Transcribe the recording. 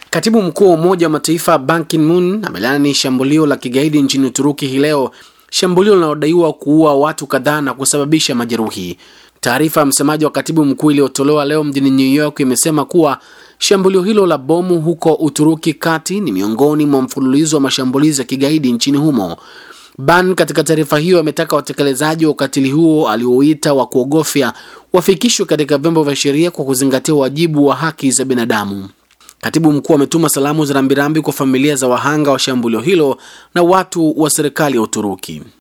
Katibu mkuu wa Umoja wa Mataifa Ban Ki-moon amelaani shambulio la kigaidi nchini Uturuki hii leo, shambulio linalodaiwa kuua watu kadhaa na kusababisha majeruhi. Taarifa ya msemaji wa katibu mkuu iliyotolewa leo mjini New York imesema kuwa shambulio hilo la bomu huko Uturuki kati ni miongoni mwa mfululizo wa mashambulizi ya kigaidi nchini humo. Ban katika taarifa hiyo ametaka watekelezaji wa ukatili huo aliouita wa kuogofya wafikishwe katika vyombo vya sheria kwa kuzingatia wajibu wa haki za binadamu. Katibu mkuu ametuma salamu za rambirambi kwa familia za wahanga wa shambulio hilo na watu wa serikali ya Uturuki.